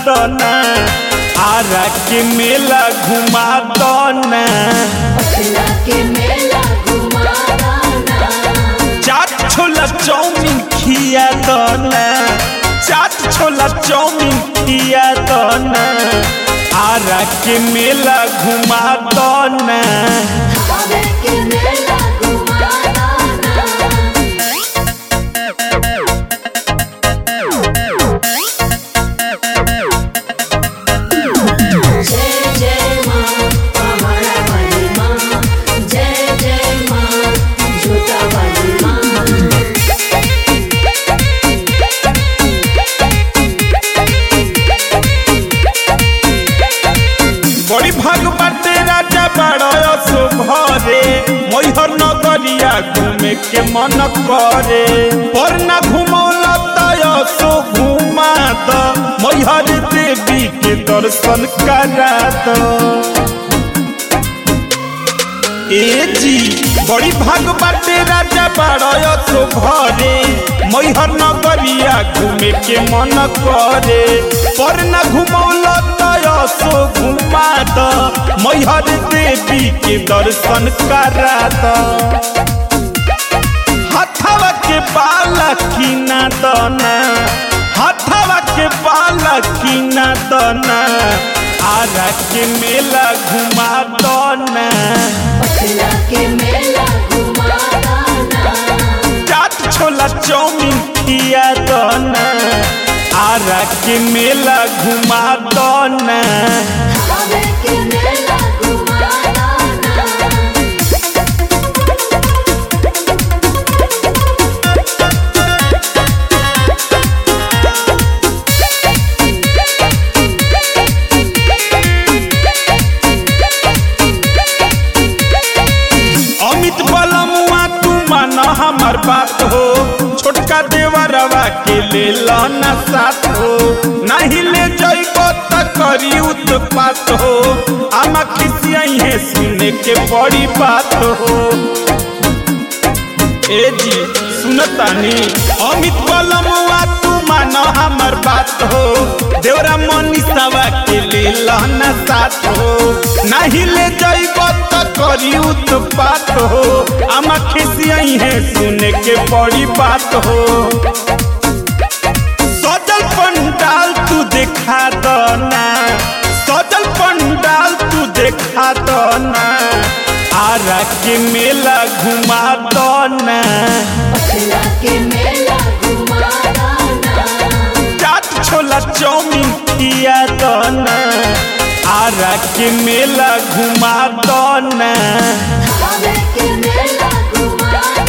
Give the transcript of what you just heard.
दो ना आरा के मेला घुमा दो ना पटना के मेला घुमा दाना चाट छोला चाउमीन खिया दो ना चाट छोला चाउमीन खिया दो ना आरा के मेला घुमा दो ना हवे के मेला घुमा दाना जय जय माँ पहाड़ा वाली माँ जय जय माँ झूठा वाली माँ बड़ी भाग बाटे राजा बड़ो सो घरे मैहर नगरिया घूमे के मन करे पर ना घुमौला तय सो घुमा द मैहर देवी के दर्शन करा द ए जी बड़ी भाग बाटे राजा बड़ो सो घरे मैहर नगरिया घूमे के मन करे पर न घुमौला तय सो घुमा द मैहर देवी के दर्शन करा द हथवा के बाला कीना दना हथवा के बाला कीना दना आरा के मेला घुमा दना पटना के मेला घुमा दाना चाट छोला चाउमीन खिया दना आरा के मेला घुमा दना हवे के मेला घुमा दाना अमित बलमुआ तू माना हमार बात हो छोटका देवरवा के ले लाना साथ हो नहीं ले जाइबो त करी उत्पात हो आमा खिसियाई है सुने के बड़ी बात हो ए जी सुनतानी अमित बलमुआ तू माना हमार बात हो देवरा मनीषावा के ले लाना साथ हो नहीं ले जाइबो त करी उत्पात हो आमा खिसियाई है सुने के बड़ी बात हो सजल पंडाल तू देखा दो ना सजल पंडाल तू देखा दो ना आरा के मेला घुमा दो ना पटना के मेला घुमा दाना चाट छोला चाउमीन खिया दो ना आरा के मेला घुमा दो ना हवे के मेला घुमा